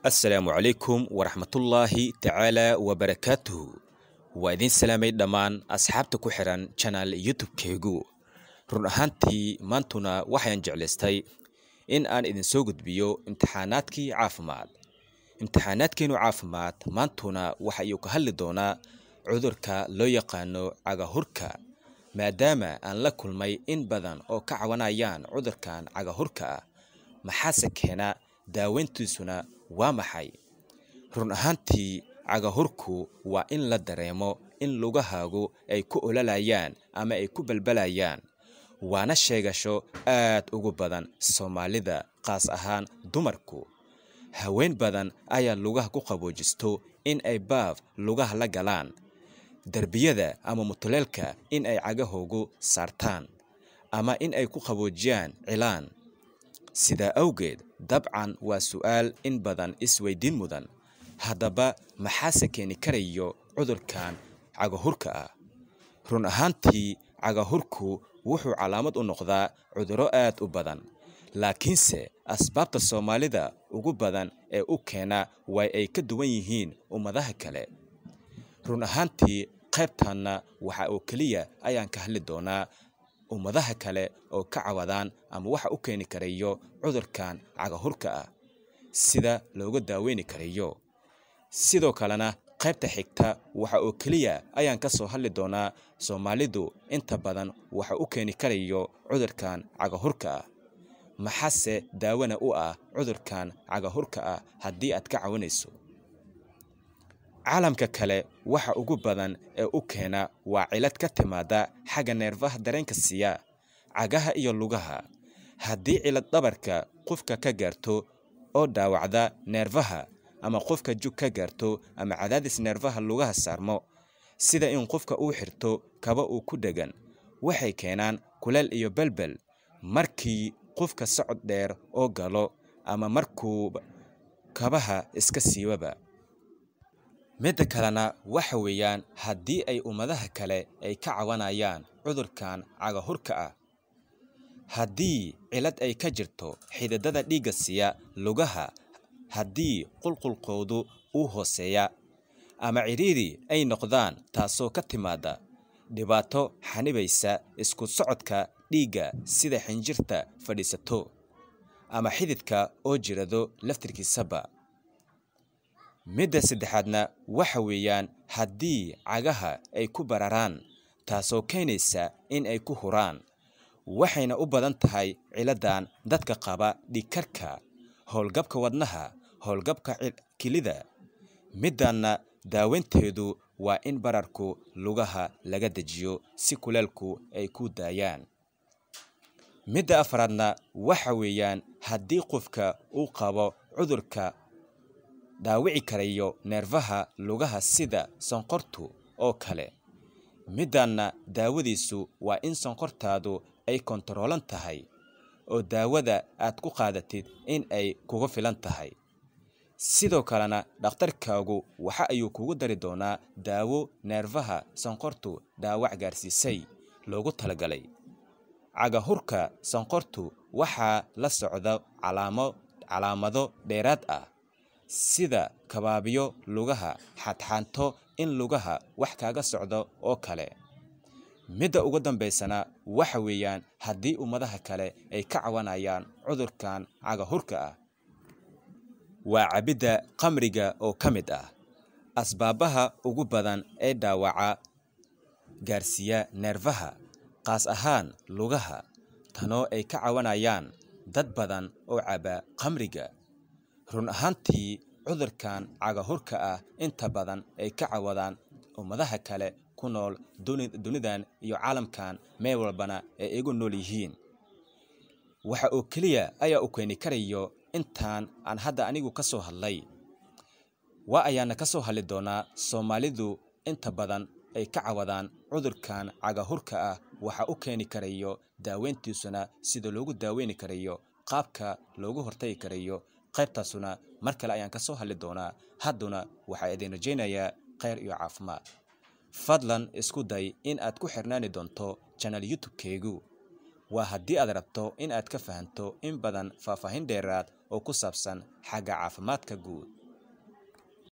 assalaamu calaykum waraxmatullaahi tacaala wabarakaatuhu waa idiin salaamay dhammaan asxaabta ku xihan janaal youtube-keygu run ahaantii maantuna waxaan jeclaystay in aan idinsoo gudbiyo imtixaanaadkii caafimaad imtixaanaadkeenu caafimaad maantuna waxa iyuu ka hadli doonaa cudurka loo yaqaano cagahurka maadaama aan la kulmay in badan oo ka cawanayaan cudurkan cagahurka ah maxaase keena daaweyntiisuna waa maxay run ahaantii cagahurku waa in la dareemo in lugahaagu ay ku olalayaan ama ay ku balbalayaan waana sheegasho aad ugu badan soomaalida qaas ahaan dumarku haween badan ayaa lugaha ku qaboojisto in ay baaf lugaha la galaan derbiyada ama mutuleelka in ay cagahoogu saartaan ama in ay ku qaboojiyaan cilaan sidaa awgeed dabcan waa su'aal in badan isweydiin mudan haddaba maxaase keeni karayo cudurkan cagahurka ah run ahaantii cagahurku wuxuu calaamad u noqdaa cudurro aad u badan laakiinse asbaabta soomaalida ugu badan ee u keena way ay ka duwan yihiin ummadaha kale run ahaantii qaybtanna waxa oo keliya ayaan ka hadli doonaa ummadaha kale oo ka cawadaan ama waxa u keeni karayo cudurkan cagahurka ah sida looga daaweyni karayo sidoo kalena qaybta xigta waxa oo keliya ayaan ka soo hadli doonaa soomaalidu inta badan waxa u keeni karayo cudurkan cagahurka ah maxase daawana u ah cudurkan cagahurka ah haddii aad ka cawanayso caalamka kale waxa ugu badan ee u keena waa cilad ka timaada xagga neerfaha dareenka siiya cagaha iyo lugaha haddii cilad dhabarka qofka ka gaarto oo dhaawacda neerfaha ama qofka jug ka gaarto ama cadaadis neerfaha lugaha saarmo sida in qofka uu xirto kaba uu ku dhegan waxay keenaan kuleel iyo belbel markii qofka socod dheer oo galo ama markuu kabaha iska siibaba midda kalena waxa weeyaan haddii ay ummadaha kale ay ka cawanayaan cudurkan cagahurka ah haddii cilad ay ka jirto xididada dhiigga siiya lugaha haddii qulqulkoodu uu hooseeya ama cidhiiri ay noqdaan taasoo ka timaada dhibaato xanibaysa isku socodka dhiigga sida xinjirta fadhiisato ama xididka oo jirado laftirkiisaba midda saddexaadna waxa weeyaan haddii cagaha ay ku bararaan taasoo keenaysa in ay ku huraan waxayna u badan tahay ciladan dadka qaba dhigkarka howlgabka wadnaha howlgabka kilida middanna daaweynteedu waa in bararku lugaha laga dejiyo si kuleelku ay ku daayaan midda afraadna waxa weeyaan haddii qofka uu qabo cudurka dhaawici karayo neerfaha lugaha sida sonkortu oo kale middanna daawadiisu waa in sonkortaadu ay kontaroolan tahay oo daawada aad ku qaadatid in ay kuga filan tahay sidoo kalena dhakhtarkaagu waxa ayuu kugu dari doonaa daawo neerfaha sonkortu dhaawac gaarsiisay loogu talagalay cagahurka sonkortu waxaa la socda calaamo calaamado dheeraad ah sida kabaabiyo lugaha xadxaanto in lugaha wax kaaga socdo oo kale midda ugu dambaysana waxa weeyaan haddii ummadaha kale ay ka cawanayaan cudurkan cagahurka ah waa cabidda qamriga oo ka mid ah asbaabaha ugu badan ee dhaawaca gaarsiiya neerfaha qaas ahaan lugaha tanoo ay ka cawanayaan dad badan oo caba qamriga run ahaantii cudurkan cagahurka ah inta badan ay ka cawadaan ummadaha kale ku nool dunidan iyo caalamkan meel walbana ay igu nool yihiin waxa oo keliya ayaa u keeni karayo intaan aan hadda anigu ka soo hadlay waa ayaana ka soo hadli doonaa soomaalidu inta badan ay ka cawadaan cudurkan cagahurka ah waxa u keeni karayo daaweyntiisuna sida loogu daaweyni karayo qaabka loogu hortagi karayo qaybtaasuna mar kale ayaan ka soo hadli doonaa hadduna waxaa idin rajaynayaa kheyr iyo caafimaad fadlan isku day in aad ku xirnaani doonto janal youtube-keygu waa haddii aad rabto in aad ka fahanto in badan faahfaahin dheeraad oo ku saabsan xagga caafimaadka guud